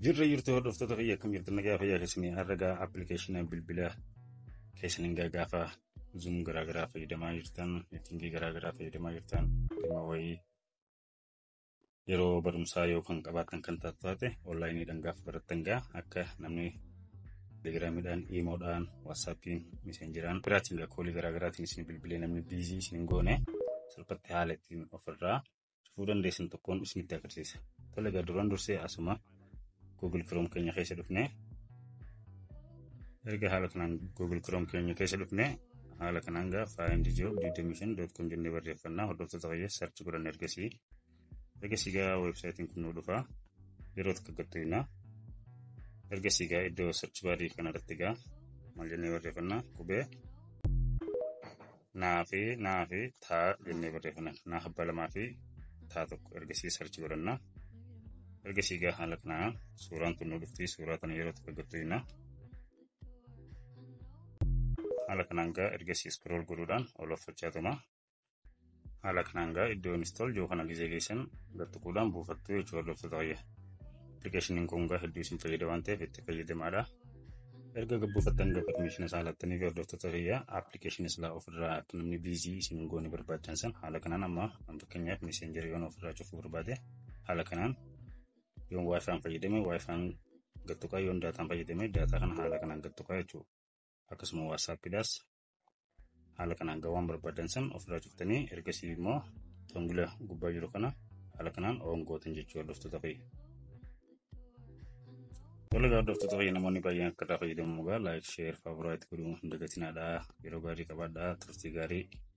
Jirra jirtu hordoftoota fayyaa akkam jirtu nagaa fayyaa keessanii herregaa appilikeeshinii bilbilaa keessaniin gaafa zuum garaagaraa fayyadamaa jirtan miitingii garaagaraa fayyadamaa jirtan dhimma wayii yeroo barumsaa yookaan qabaatan kan taate onlaayiniidhaan gaafa barattan gaa akka namni telegiraamiidhaan iimoodhaan waatsaappiin miseenjeraan biraatiin gaa koolii garaagaraatiin isin bilbilee namni biizii isin goone salphatti haala ittiin ofirraa cufuu dandeessan tokkoon isinitti agarsiisa. Tole egaa duraan dursee asuma Google Chrome keenya keessa dhufne erga haala kanaan Google Chrome keenya keessa dhufne haala kanaan gaa find job 25.com jennee barreeffannaa hordoftoota fayyaa sarchi godhan ergasii ergasii gaa weebsaayitiin kun nu dhufa yeroo tokko gattuina ergasii gaa iddoo sarchi baarii kanarratti gaa maal jennee barreeffannaa qubee naa fi naa fi taa jennee barreeffanna naa abbaa lamaa fi taa tokko ergasii sarchi godhannaa. ergasii gaa haala kanaan suuraan kun nu dhufti suuraa kana yeroo tokko gattuina haala kanaan gaa ergasii iskrool godhuudhaan ol offachaatuma haala kanaan gaa iddoo install yoo kana gizee geessan gattuquudhaan buufattu jechuu hordoftoota fayya appilikeeshiniin kun gaa hedduu isin fayyada waan ta'eef itti fayyadamaadha erga gabbuufattan gaa permiishina isaa lattanii fi hordoftoota fayyaa appilikeeshinii silaa ofirraa akka namni biizii isin goone barbaadan san haala kanaan amma fakkeenyaaf miseenjeri yoon ofirraa cufuu barbaade haala kanaan yoon waayifaan fayyadame waayifaan gattuqaa yoon daataan fayyadame daataa kana haala kanaan gattuqaa jechuudha. Akkasuma waatsaappiidhaas haala kanaan gawaan barbaadan san ofirraa cuftanii ergasii immoo tongila gubbaa jiru kana haala kanaan oongootan jechuu hordoftoota fayya. Tola gaa hordoftoota fayya namoonni baay'een akka irraa fayyadamu gaa laayik sheer faavuraayit godhuu hin dagatinaadhaa yeroo gaarii qabaadhaa turtii gaarii.